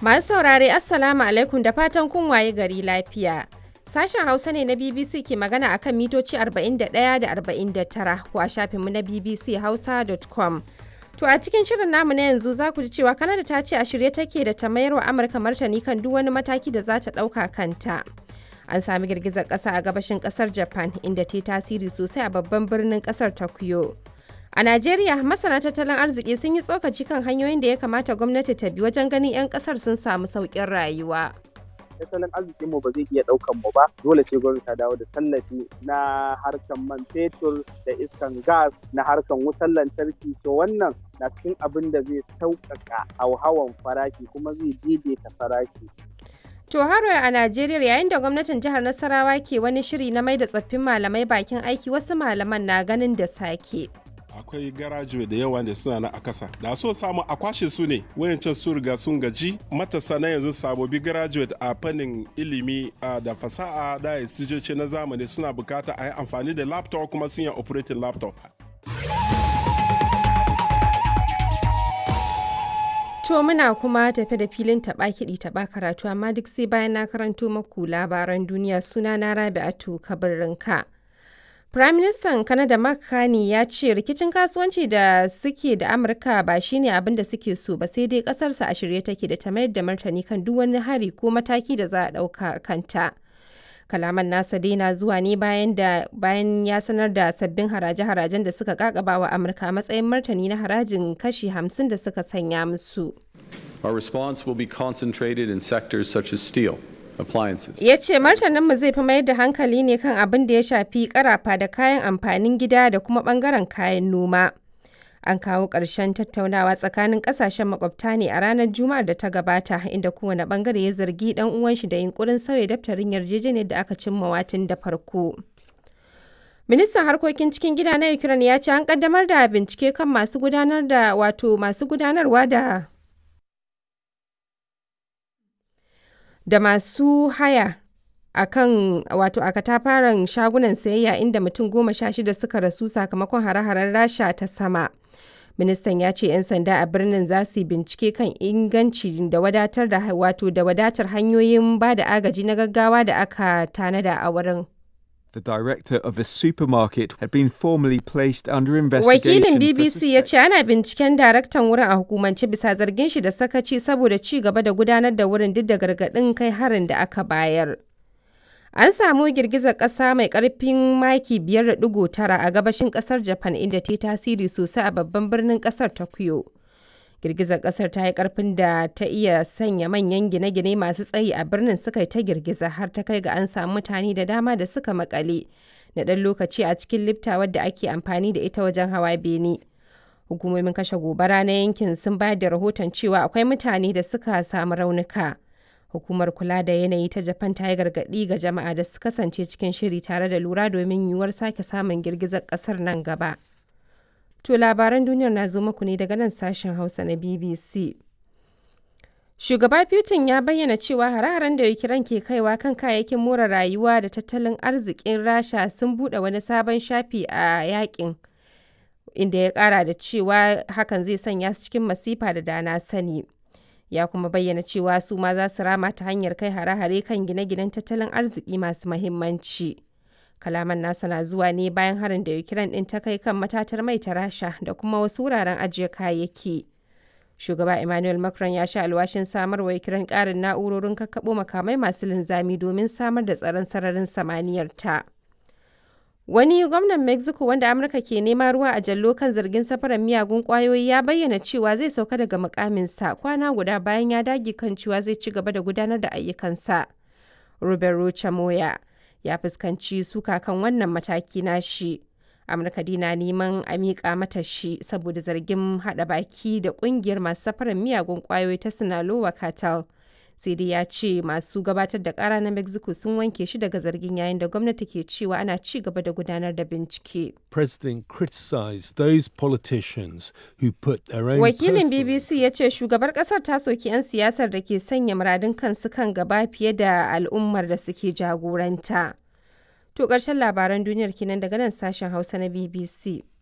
Masu saurare Assalamu alaikum da fatan kun waye gari lafiya. Sashen Hausa ne na BBC ke magana akan mitoci 41 da 49 ko a shafinmu na BBC Hausa.com. To a cikin shirin namu na yanzu za ku ji cewa Kanada ta ce a shirye take da ta mayar wa Amurka martani kan duk wani mataki da za ta ɗauka kanta. An sami girgizar ƙasa a gabashin ƙasar Japan inda ta yi tasiri sosai a babban birnin ƙasar Tokyo. A Najeriya, masana tattalin arziki sun yi tsokaci kan hanyoyin da ya kamata gwamnati ta bi wajen ganin 'yan ƙasar sun samu sauƙin rayuwa. tattalin arzikin mu ba zai iya daukan mu ba dole ce gwamnati ta dawo da tallafi na harkan man fetur da iskan gas na harkan wutar lantarki to wannan na cikin abin da zai sauƙaƙa hauhawan farashi kuma zai daidaita farashi To haro a Najeriya yayin da gwamnatin jihar Nasarawa ke wani shiri na mai da tsoffin malamai bakin aiki wasu malaman na ganin da sake. akwai garajuwe da yawa da suna na a kasa da so samu a kwashe su ne wayancan su riga sun gaji matasa na yanzu sabobi graduate a fannin ilimi da fasaha da istijoci na zamani suna bukata a yi amfani da laptop kuma sun yi operating laptop To muna kuma tafe da filin taɓa kiɗi taɓa karatu amma duk sai bayan na karanto maku labaran duniya suna na Rabi'atu Kabirinka. Firaministan Kanada Mark Carney ya ce rikicin kasuwanci da suke da Amurka ba shine abin da suke so ba sai dai kasarsa a shirye take da ta mayar da martani kan duk wani hari ko mataki da za a ɗauka kanta. Kalaman nasa dai na zuwa ne bayan da bayan ya sanar da sabbin haraje-harajen da suka kakaba wa Amurka a matsayin martani na harajin kashi 50 da suka sanya musu. Our response will be concentrated in sectors such as steel, appliances. Ya ce martaninmu zai fi mayar da hankali ne kan abin da ya shafi karafa da kayan amfanin gida da kuma bangaren kayan noma. An kawo ƙarshen tattaunawa tsakanin ƙasashen makwabta ne a ranar Juma'ar da ta gabata inda kowane bangare ya zargi ɗan uwan shi da yunkurin sauya daftarin yarjejeniyar da aka cimma watin da farko. Ministan harkokin cikin gida na Ukraine ya ce an kaddamar da bincike kan masu gudanar da wato masu gudanarwa da da masu haya a kan wato a katafaren shagunan sayayya inda mutum goma sha shida suka rasu sakamakon hare-haren rasha ta sama ministan ya ce 'yan sanda a birnin za su bincike kan inganci da wadatar da wato da wadatar hanyoyin ba da agaji na gaggawa da aka tanada a wurin The director of a supermarket had been formally placed under investigation. Wakilin BBC ya ce ana binciken daraktan wurin a hukumance bisa zargin shi da sakaci saboda ci gaba da gudanar da wurin duk da gargaɗin kai harin da aka bayar. An samu girgizar ƙasa mai ƙarfin maki 5.9 a gabashin ƙasar Japan inda ta yi tasiri sosai a babban birnin ƙasar Tokyo. Girgizar ƙasar ta yi ƙarfin da ta iya sanya manyan gine-gine masu tsayi a birnin suka yi ta girgiza har ta kai ga an samu mutane da dama da suka makale na ɗan lokaci a cikin lifta wadda ake amfani da ita wajen hawa bene. Hukumomin kashe gobara na yankin sun bayar da rahoton cewa akwai mutane da suka samu raunuka. Hukumar kula da yanayi ta Japan ta yi gargaɗi ga jama'a da su kasance cikin shiri tare da lura domin yiwuwar sake samun girgizar ƙasar nan gaba. To labaran duniyar na zo muku ne daga nan sashen Hausa na BBC. Shugaba Putin ya bayyana cewa hare-haren da Ukraine ke kaiwa kan kayayyakin more rayuwa da tattalin arzikin Rasha sun buɗe wani sabon shafi a yakin. Inda ya ƙara da cewa hakan zai sanya su cikin masifa da dana sani. Ya kuma bayyana cewa su ma za su rama ta hanyar kai hare-hare kan gine-ginen tattalin arziki masu mahimmanci. kalaman nasa na zuwa ne bayan harin da ukraine din ta kai kan matatar mai ta rasha da kuma wasu wuraren ajiye kayayyaki shugaba emmanuel macron ya sha alwashin samar wa ukraine karin na'urorin kakkaɓo makamai masu linzami domin samar da tsaron sararin samaniyar ta wani gwamnan mexico wanda amurka ke nema ruwa a jallo kan zargin safarar miyagun kwayoyi ya bayyana cewa zai sauka daga mukaminsa kwana guda bayan ya dage kan cewa zai ci gaba da gudanar da ayyukansa roberto chamoya ya fuskanci suka kan wannan mataki na shi amurka dina neman a miƙa mata shi saboda zargin haɗa baki da ƙungiyar masu safarar miyagun ƙwayoyi ta sinaloa cartel sai dai ya ce masu gabatar da ƙara na mexico sun wanke shi daga zargin yayin da gwamnati ke cewa ana ci gaba da gudanar da bincike President criticized those politicians who put their own wakilin personal bbc ya ce shugabar ƙasar ta soki 'yan siyasar da ke sanya muradun kansu kan gaba fiye da al'ummar da suke jagoranta to ƙarshen labaran duniyar kenan daga nan sashen hausa na bbc